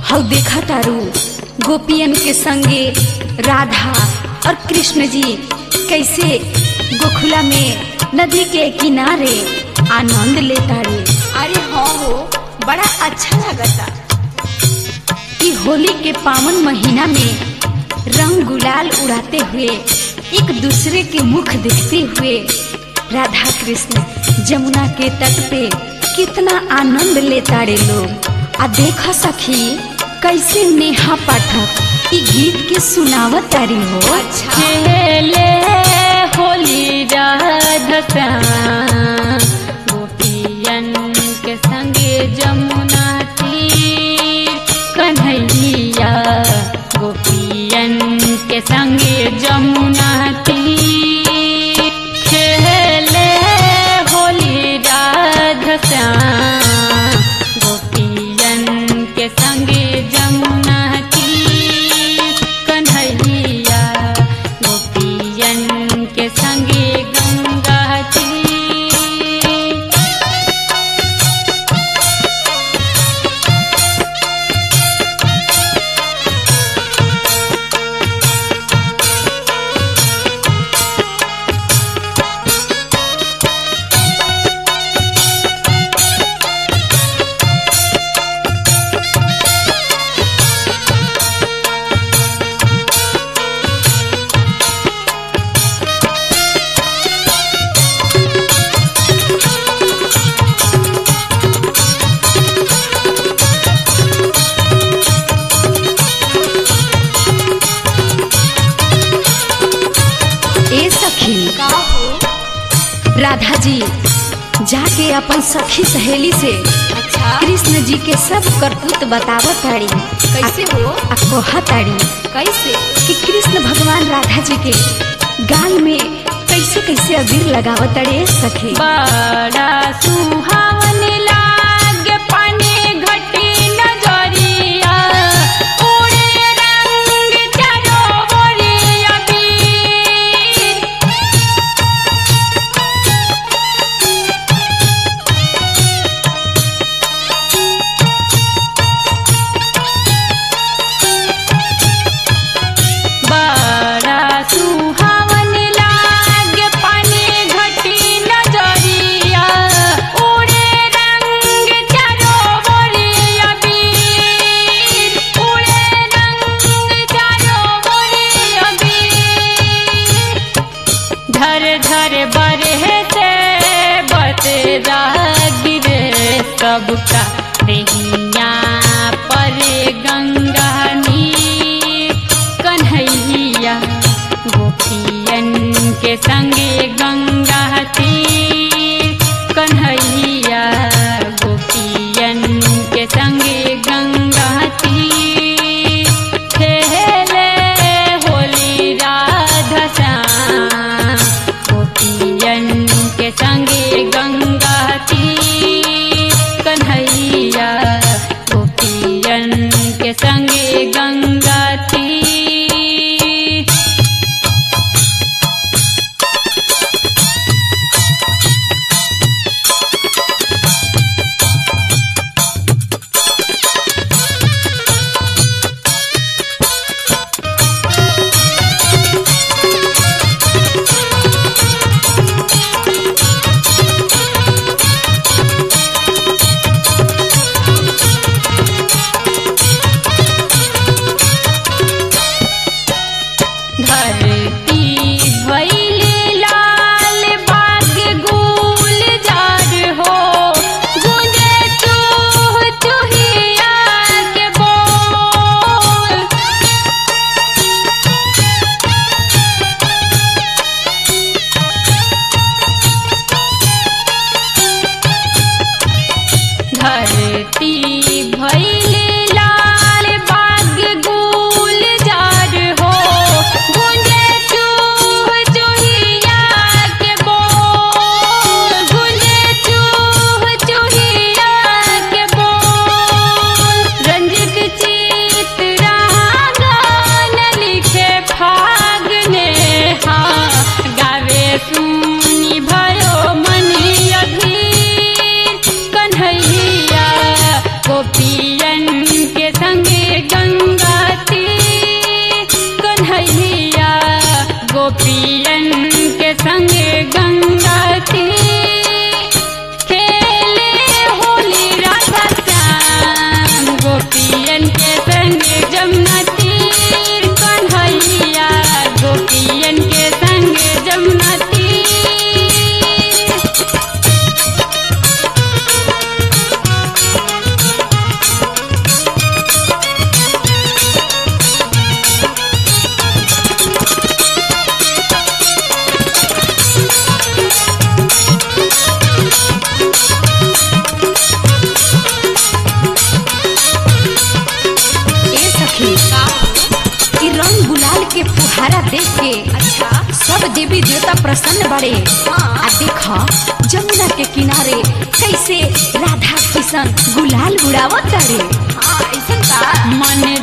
हौ देखा तारू गोपियन के संगे राधा और कृष्ण जी कैसे गोखुला में नदी के किनारे आनंद लेता रे अरे हाँ हो बड़ा अच्छा लगता कि होली के पावन महीना में रंग गुलाल उड़ाते हुए एक दूसरे के मुख देखते हुए राधा कृष्ण जमुना के तट पे कितना आनंद लेता रे लोग आ देखा सखी कैसे नेहा पाठक ई गीत के सुनावत तारी हो अच्छा खेले होली राधसा गोपियन के संगे जमुना तीर कन्हैया गोपियन के संगे जमुना तीर खेले होली राधसा गोपियन के संगे जमुना तीर कन्हैया गोपियन के संगे गंगा तीर ए सखी का हो राधा जी जाके अपन सखी सहेली से अच्छा कृष्ण जी के सब करतूत बतावत ताड़ी कैसे हो आ कहत ताड़ी कैसे कि कृष्ण भगवान राधा जी के गाल में कैसे कैसे अबीर लगावत ताड़े सखी बड़ा सुहावन लागे पानी घटी नजरिया उड़े रंग चारों ओरिया बीर बड़ा सुहावन लागे पानी घटी नजरिया उड़े रंग चारों ओरिया बीर उड़े रंग चारों ओरिया बीर धर धर बरहे से बतरा गिरे सबका देहिया पर गंगा नीर कन्हैया गोपियन के संगे गंगा तीर कन्हैया गोपियन के संगे गंगा तीर खेले होली राधसा गोपियन के संगे गंगा तीर कन्हैया गोपियन के संगे गंगा तीर नजारा देख के अच्छा सब देवी देवता प्रसन्न बड़े हाँ। आ देख जमुना के किनारे कैसे राधा किशन गुलाल उड़ावत तारे हाँ ऐसा का मन